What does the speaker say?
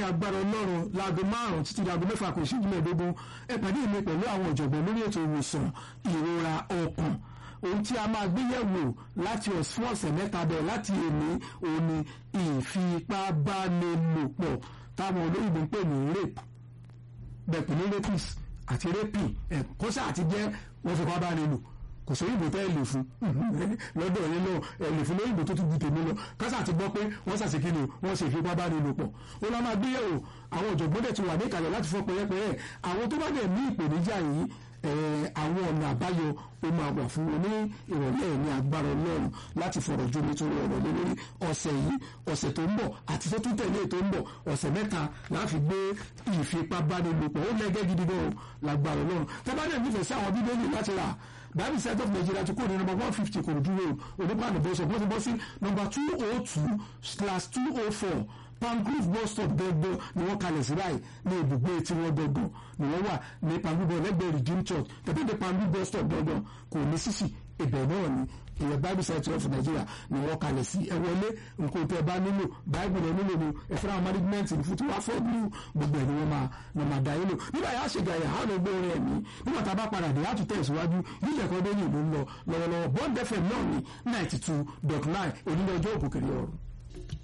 ní agbára ọlọ́run láago márùn-ún títí láago mẹ́fà kò ṣíjú mẹ́ẹ̀ẹ́dógún ẹ pàdé mi pẹ̀lú àwọn ọ̀jọ̀gbọ́n lórí ètò ìwòsàn ìrora ọkàn ohun tí a máa gbé yẹ̀wò láti fún ọ̀sẹ̀ mẹ́ta bẹ̀rẹ̀ láti èmi òun ni ìfipábánilòpọ̀ táwọn olóyìnbó ń pè ní rape bẹ́ẹ̀ pè ní rapist àti raping ẹ̀ kọ́sà àti jẹ́ wọ́n fipá bá ní lò kò sí òyìnbó tẹ́ ẹ lè fún lọ́dọ̀ yín náà ẹ lè fún lóyìnbó tó tún ju tèmi lọ kásà ti gbọ́ pé wọ́n ṣàṣekí ni wọ́n ṣe ìfipá bá ní lò pọ̀ ó lọ́ máa gbéyẹ̀wò àwọn ọ̀jọ̀gbọ́n dẹ̀ ti wà ní ìkàlẹ̀ láti fọ́ pẹ́yẹ́pẹ́yẹ́ àwọn tó bá dẹ̀ ní ìpèníjà yìí àwọn ọ̀nà àbáyọ ó máa wà fún wọn ní ìrọ̀lẹ́ ní agbára ọlọ́run láti fọ̀rọ̀ jó nítorí ọ̀rọ̀ lé lórí ọ̀sẹ̀ yìí ọ̀sẹ̀ tó ń bọ̀ àti tó tún tẹ̀lé tó ń bọ̀ ọ̀sẹ̀ mẹ́ta láti gbé ìfipábánilòpọ̀ ó lẹ́gẹ́ gidi gan lágbára ọlọ́run tábàdàn nífẹ̀ẹ́ sí àwọn bíbélì láti rà bible center of nigeria ti kó ní number one fifty kòròdú road onípàdé bọ́sọ̀ wọ́n ti bọ́ sí number two oh two slash two oh four pangrove bus stop gbọgbọ ni wọ́n kalẹ̀ sí báyìí ní ibùgbé tí wọ́n gbọgbọ ni wọ́n wà ní pangrove lẹ́gbẹ̀ẹ́ redeem church tẹ̀tẹ̀ dé pangrove bus stop gbọgbọ kò ní sísì ibẹ̀ náà ni ìyẹn bible center of nigeria ni wọ́n kalẹ̀ sí ẹ wọlé nǹkan tẹ́ ẹ bá nílò bible rẹ nílò ni ẹ fẹ́ràn management ní fún tí wọ́n fọ́ bí gbogbo ẹ̀ ni wọ́n máa wọ́n máa dá yín lò nígbà yà á ṣe gàyà á lọ gbé orin ẹ̀mí nígbà tá a bá padà dé á tún tẹ̀síwájú yíyẹ kan dé ní ìlú ń lọ lọ́wọ́lọ́wọ́ bond fm náà ní ninety two dot nine onílẹ̀ ọjọ́ òkùnkiri ọ̀run.